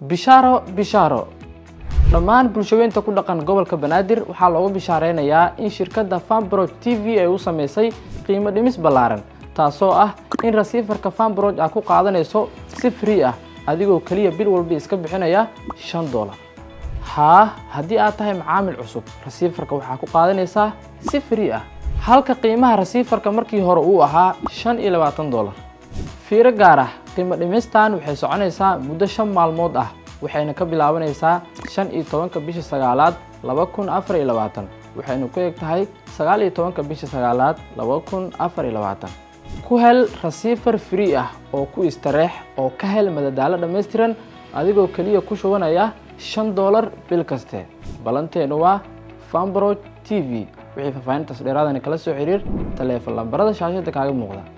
bishaaro bishaaro dhammaan bulshaweynta ku dhaqan gobolka banaadir waxaa loogu bishaareynayaa in shirkadda fanbroj t v ay u sameysay qiimo dhimis ballaaran taasoo ah in rasiifarka fanbroj aad ku qaadanayso si free ah adigoo keliya bil walba iska bixinaya shan dollar haa haddii aad tahay macaamil cusub rasiifarka waxaa ku qaadanaysaa si free ah halka qiimaha rasiifarka markii hore uu ahaa shan iyo labaatan dollar fiiro gaar ah qiimo dhimistan waxay soconaysaa muddo shan maalmood ah waxayna ka bilaabanaysaa shan iyo tobanka bisha sagaalaad laba kun afar iyo labaatan waxayna ku eg tahay sagaal iyo tobanka bisha sagaalaad laba kun afar iyo labaatan ku hel rasiifar free ah oo ku istareex oo ka hel madadaalo dhammaystiran adigoo keliya ku shubanaya shan dollar bil kaste ballanteenu waa fanbroj t v wixii faahfaahintaas dheeraadani kala soo xiriir taleefon lambarada shaashada kaaga muuqda